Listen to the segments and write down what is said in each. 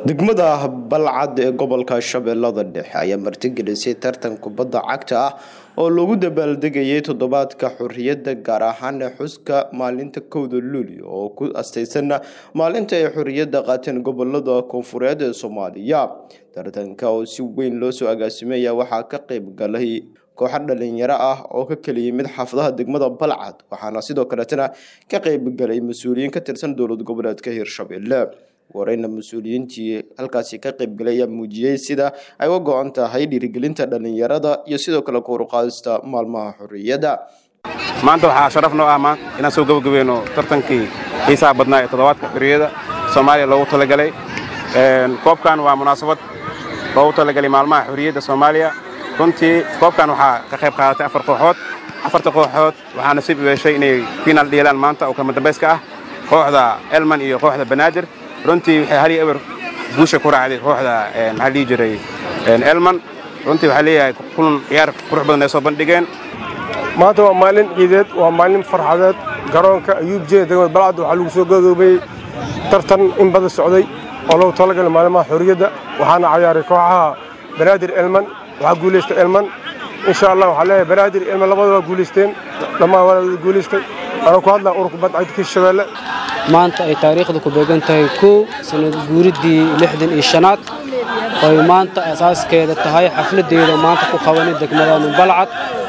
degmada balcad ee gobolka shabeellada dhexe ayaa martigelisay tartan kubadda cagta ah oo lagu dabaaldegayay toddobaadka xorriyadda gaar ahaan xuska maalinta kowda luulyo oo ku astaysan maalinta ay xorriyadda qaateen gobolada koonfureed ee soomaaliya tartanka oo si weyn loo soo agaasimaya waxaa ka qayb galay kooxo dhalinyaro ah oo ka kala yimid xaafadaha degmada balcad waxaana sidoo kaleetana ka qayb galay mas-uuliyiin ka tirsan dowlad goboleedka hirshabelle wareyna mas-uuliyiintii halkaasi ka qaybgalay ayaa muujiyey sida ay uga go-an tahay dhiirigelinta dhalinyarada iyo sidoo kale kooruqaadista maalmaha xorriyadda maanta waxaa sharaf noo ah inaan soo gabagabeyno tartankii xiisaha badnaa ee toddobaadka xorriyadda soomaaliya loogu talagalay koobkan waa munaasabad loogu talagalay maalmaha xorriyadda soomaaliya runtii koobkan waxaa ka qayb qaadatay afar kooxood afarta kooxood waxaa nasiib u yeeshay inay fiinaal dhiilaan maanta oo kama dambayska ah kooxda elman iyo kooxda banaadir runtii waxay hal iyo eber guusha ku raacday kooxda maxaa dhihi jiray elman runtii waxaa leeyahay kulan ciyaar qurux badan ay soo bandhigeen maanta waa maalin ciideed waa maalin farxadeed garoonka ayuub jeeda degmada balcad waxaa lagu soo gabagabeeyey tartan in badan socday oo loogu talagalay maalmaha xorriyadda waxaana cayaaray kooxaha banaadir elman waxaa guulaystay elman insha allah waxaa leeyahay banaadir elman labada waa guulaysteen dhammaan waa guulaystay anaa ku hadlaa ururka badcadka hirshabeelle maanta ay taariikhda ku beegan tahay kow sanad guuriddii lixdan iyo shanaad oy maanta asaaskeeda tahay xafladdeeda maanta ku qabanay degmadanu balcad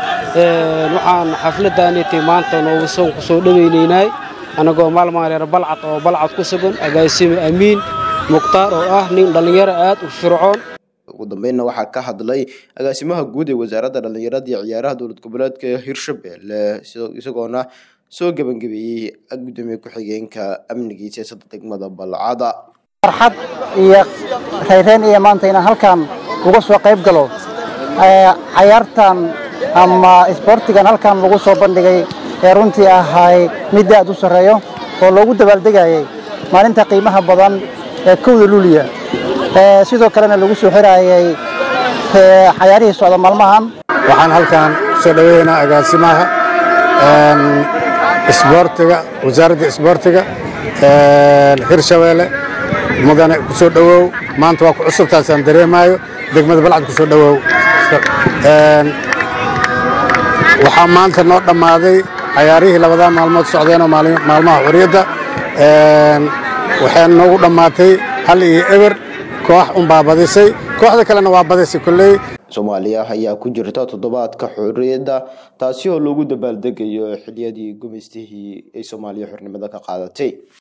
waxaan xafladdaaniti maanta noogu soon ku soo dhowaynaynay annagoo maalmaan reer balcad oo balcad ku sugan agaasime amiin mukhtaar oo ah nin dhallinyaro aad u fircoon ugu dambeynna waxaa ka hadlay agaasimaha guud ee wasaaradda dhallinyarada iyo ciyaaraha dowlad goboleedka hirshabelle isagoona soo gebangabeeyey gudoomiye ku-xigeenka amniga iyo siyaasadda degmada balcada farxad iyo rayreen iyo maanta inaan halkan uga soo qayb galo cayaartan ama isboortigan halkan lagu soo bandhigay ee runtii ahay mid aad u sarreeyo oo loogu dabaaldegayay maalinta qiimaha badan ee kowda luuliya sidoo kalena lagu soo xiraayay cayaarihii socda maalmahan waxaan halkan kusoo dhaweeynaa agaasimaha isboortiga wasaaradda isboortiga hirshabeelle mudane ku soo dhowow maanta waa ku cusubtaasaan dareemaayo degmada balcad ku soo dhowow waxaa maanta noo dhammaaday cayaarihii labadaa maalmood socdeenoo maalmaha xorriyadda waxay noogu dhammaatay hal iyo eber koox unbaa badisay kooxda kalena waa badisay kolley soomaaliya ayaa ku jirta toddobaadka xorriyadda taasi oo lagu dabaaldegayo xiliyadii gumaystihii ay soomaaliya xornimada ka qaadatay